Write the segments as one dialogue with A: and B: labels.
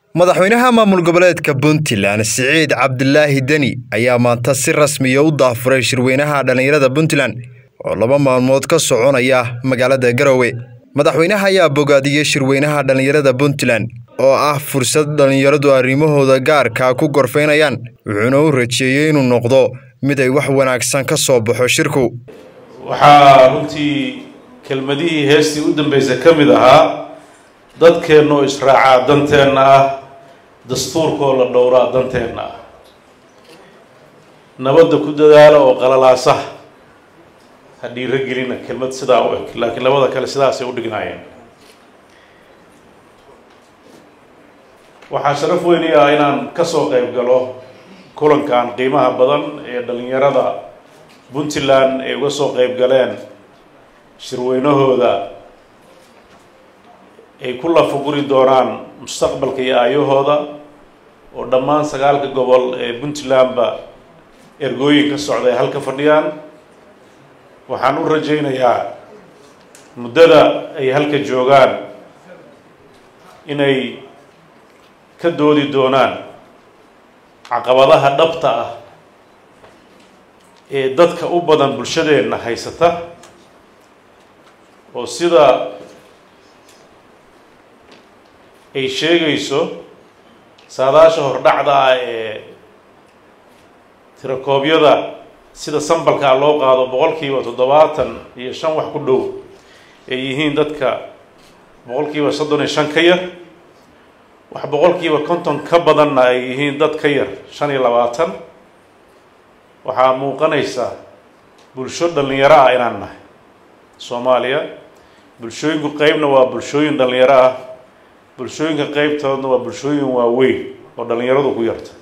A: madaxweynaha maamul goboleedka puntland siciid cabdilaahi deni ayaa maanta si rasmiya u daafuray shirweynaha dhallinyarada puntland oo laba maalmood ka soconaya magaalada garowe madaxweynaha ayaa bogaadiyey shirweynaha dhallinyarada puntland oo ah fursad dhallinyaradu arrimahooda gaarka ku gorfaynayaan wuxuuna u rajeeyey inuu noqdo mid ay wax wanaagsan ka soo baxo shirku
B: waxaa runtii kelmadihii heestii u dambaysa ka mid ahaa dadkeenna oo israacaa danteenna ah dastuurkaoo la dhowraa danteenna ah nabadda ku dadaala oo qalalaasa ha dhiiro gelina kelmad sidaa u eg laakiin labada kale sidaasay u dhignaayeen waxaa sharaf weyni ah inaan ka soo qayb galo kulankan qiimaha badan ee dhallinyarada puntland ay uga soo qayb galeen shirweynahooda ay ku lafaguri doonaan mustaqbalka iyo aayahooda oo dhammaan sagaalka gobol ee puntlandba ergooyin ka socda ay halka fadhiyaan waxaan u rajaynayaa muddada ay halka joogaan inay ka doodi doonaan caqabadaha dhabta ah ee dadka u badan bulshadeenna haysata oo sida ay sheegayso saadaasha hordhacda ah ee tirakoobyada sida sambalkaa loo qaado boqolkiiba toddobaatan iyo shan wax ku dhow ay yihiin dadka boqolkiiba soddon iyo shan ka yar wax boqolkiiba konton ka badanna ay yihiin dad ka yar shan iyo labaatan waxaa muuqanaysa bulsho dhallinyaro ah inaan nahay soomaaliya bulshooyinku qeybna waa bulshooyin dhallinyaro ah bulshooyinka qeybtoodna waa bulshooyin waaweyn oo dhallinyaradu ku yarta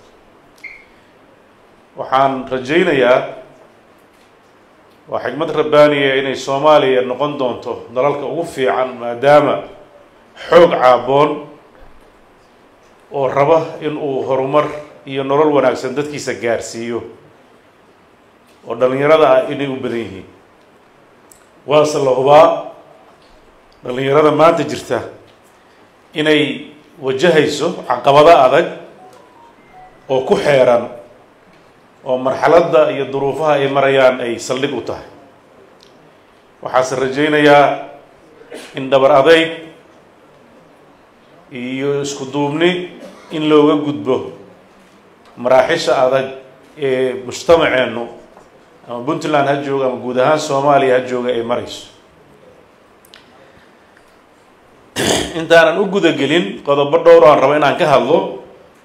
B: waxaan rajaynayaa waa xikmad rabbaaniya inay soomaaliya noqon doonto dalalka ugu fiican maadaama xoog caaboon oo raba in uu horumar iyo nolol wanaagsan dadkiisa gaarsiiyo oo dhallinyarada ah inay u badan yihiin waase la hubaa dhallinyarada maanta jirta inay wajahayso caqabado adag oo ku xeeran oo marxaladda iyo duruufaha ay marayaan ay saldhig u tahay waxaase rajaynayaa in dhabar adayg iyo isku duubni in looga gudbo maraaxisha adag ee mujtamaceennu ama puntland ha jooga ama guud ahaan soomaaliya ha jooga ay marayso intaanan u gudagelin qodobo dhowr aan rabo inaan ka hadlo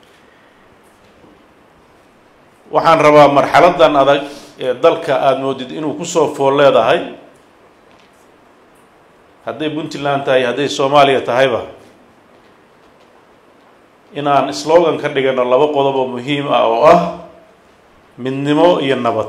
B: waxaan rabaa marxaladan adag ee dalka aada moodid inuu kusoo fool leedahay hadday puntland tahay hadday soomaaliya tahayba inaan slogan ka dhigano laba qodob oo muhiim ah oo ah midnimo iyo nabad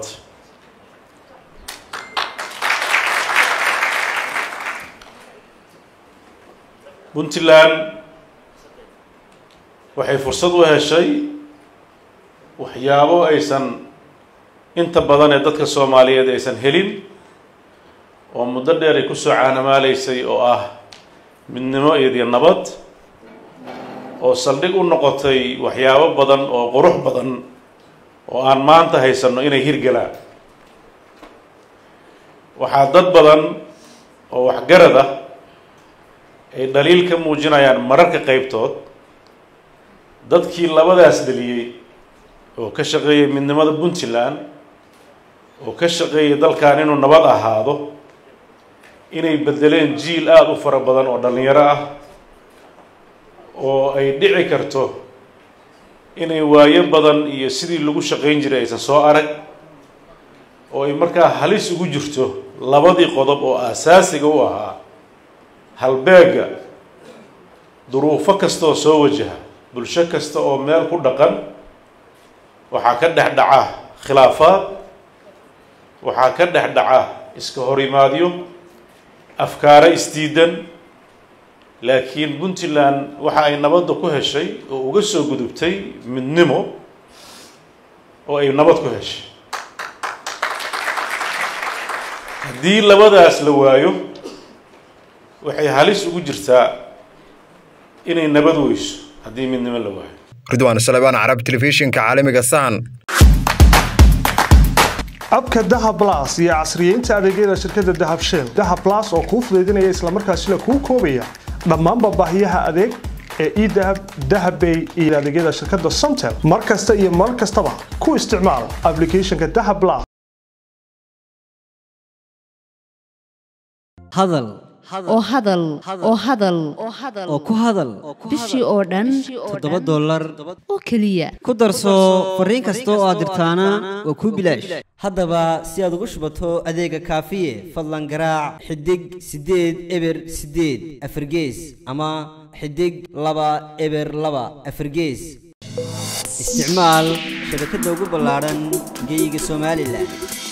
B: puntland waxay fursad u heshay waxyaabo aysan inta badan ee dadka soomaaliyeed aysan helin oo muddo dheer ay kusoo caanamaaleysay oo ah midnimo iyodiyo nabad oo saldhig u noqotay waxyaabo badan oo qurux badan oo aan maanta haysanno inay hirgalaan waxaa dad badan oo waxgarad ah ay dhaliil ka muujinayaan mararka qeybtood dadkii labadaas dhaliyey oo ka shaqeeyay midnimada puntland oo ka shaqeeyay dalkan inuu nabad ahaado inay bedeleen jiil aada u fara badan oo dhallinyaro ah oo ay dhici karto inay waayo badan iyo sidii lagu shaqayn jiray aysan soo arag oo ay markaa halis ugu jirto labadii qodob oo aasaasiga u ahaa halbeega duruufo kastaoo soo wajaha bulsho kasta oo meel ku dhaqan waxaa ka dhex dhaca khilaafaad waxaa ka dhex dhaca iska horimaadyo afkaaro isdiidan laakiin puntland waxa ay nabadda ku heshay oo uga soo gudubtay midnimo oo ay nabad ku heshay haddii labadaas la waayo waxay halis ugu jirtaa inay nabad weyso haddii midnimo la waayo
A: ridwaan salebaan carab telefishinka caalamiga sahan
C: abka dahab las iyo casriyeynta adeegyada shirkadda dahab shell dahab las oo kuu fudaydinaya islamarkaasina kuu koobaya dhammaanba baahiyaha adeeg ee edahab dahabbay iyo adeegyada shirkadda somtel mar kasta iyo mar kastaba ku isticmaal aplicathonka dahab las
D: hadal
E: oo hadal oo hadal
D: oo ku hadal
E: bishii oo dhan
D: toddoba dollar
E: oo keliya
D: ku darso fariin kasta oo aad dirtaana waa kuu bilaash haddaba si aad ugu shubato adeega kaafiye fadlan garaac xidig siddeed eber siddeed afargees ama xidig laba eber laba afargees isticmaal shabakadda ugu ballaadhan geeyiga somalilan